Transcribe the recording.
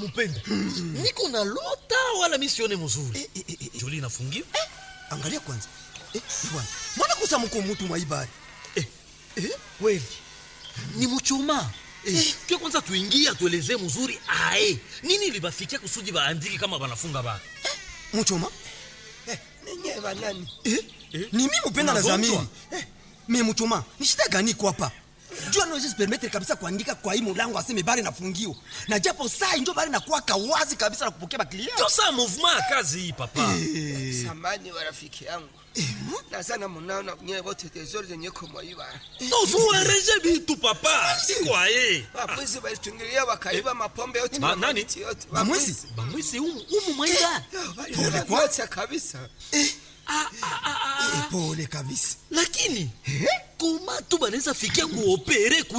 mupenda niko na lota wala mi sione mzuri Eh, eh, eh, eh. joli inafungiwa angalia kwanza eh, bwana mwana kusa mko mutu mwaibari eh, eh, kweli ni muchoma eh, ke kwanza tuingie atuelezee mzuri ae nini libafikia kusudi baandiki kama banafunga ba muchoma ninyi banani eh? Eh? ni mi mupenda na Unagonjwa? zamiri eh. me muchoma ni shida gani iko hapa juu anaweza permettre kabisa kuandika kwa hii mulango aseme bare nafungiwa na japo saa injo bare nakuwaka wazi kabisa na kupokea baklia ndio saa movement ya kazi hii papa samani wa rafiki yangu nazana munaona nyewe wote tezori zenye kumwaiba tozuereje bitu papa siko aye wabwizi walitungilia wakaiba mapombe yote Ba- na nani? mamiti yote Bamwizi? bamwisi umu, umu mwaida waliacha kabisa ah, ah, ah, ah. Eh, pole kabisa lakini koma tu banaweza fikia kuopere